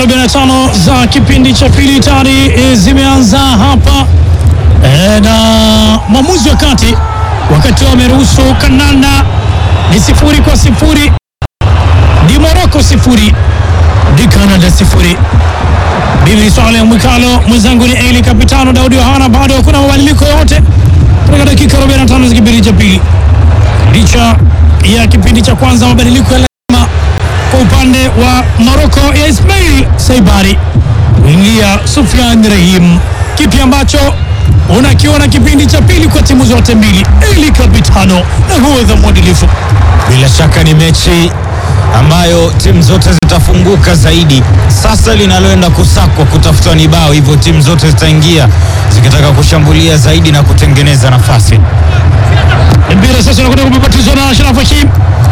45 za kipindi cha pili tayari e, zimeanza hapa e, na mwamuzi wa kati wakati wameruhusu Kananda ni sifuri kwa sifuri, di Moroko sifuri, di Canada sifuri. Mimi Swale Mwikalo, mwenzangu ni Eli Kapitano Daudi Yohana. Bado hakuna mabadiliko yote katika dakika 45 za kipindi cha pili, licha ya kipindi cha kwanza mabadiliko ya lazima kwa upande wa Moroko ya Ismail Saibari kuingia Sufyan Rahim, kipi ambacho unakiona kipindi cha pili kwa timu zote mbili? Eli Kapitano na huwedha mwadilifu Bila shaka ni mechi ambayo timu zote zitafunguka zaidi. Sasa linaloenda kusakwa kutafuta ni bao, hivyo timu zote zitaingia zikitaka kushambulia zaidi na kutengeneza nafasi. mpira sasa unakwenda kubabatizwa na Ashraf Hashim.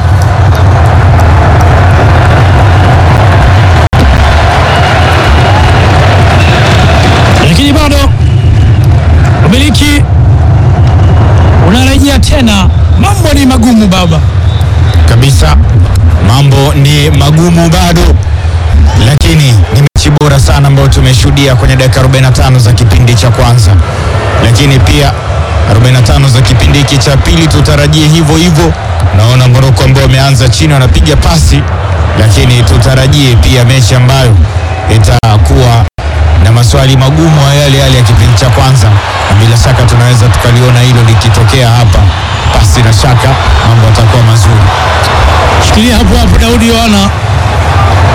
Lakini bado umiliki unarejea tena, mambo ni magumu baba. kabisa. Mambo ni magumu bado, lakini ni mechi bora sana ambayo tumeshuhudia kwenye dakika 45 za kipindi cha kwanza, lakini pia 45 za kipindi hiki cha pili tutarajie hivyo hivyo. Naona Moroko ambao wameanza chini wanapiga pasi, lakini tutarajie pia mechi ambayo itakuwa na maswali magumu ya yale yale ya kipindi cha kwanza, na bila shaka tunaweza tukaliona hilo likitokea hapa. Pasi na shaka mambo yatakuwa mazuri. Shikilia hapo hapo, Daudi Yohana.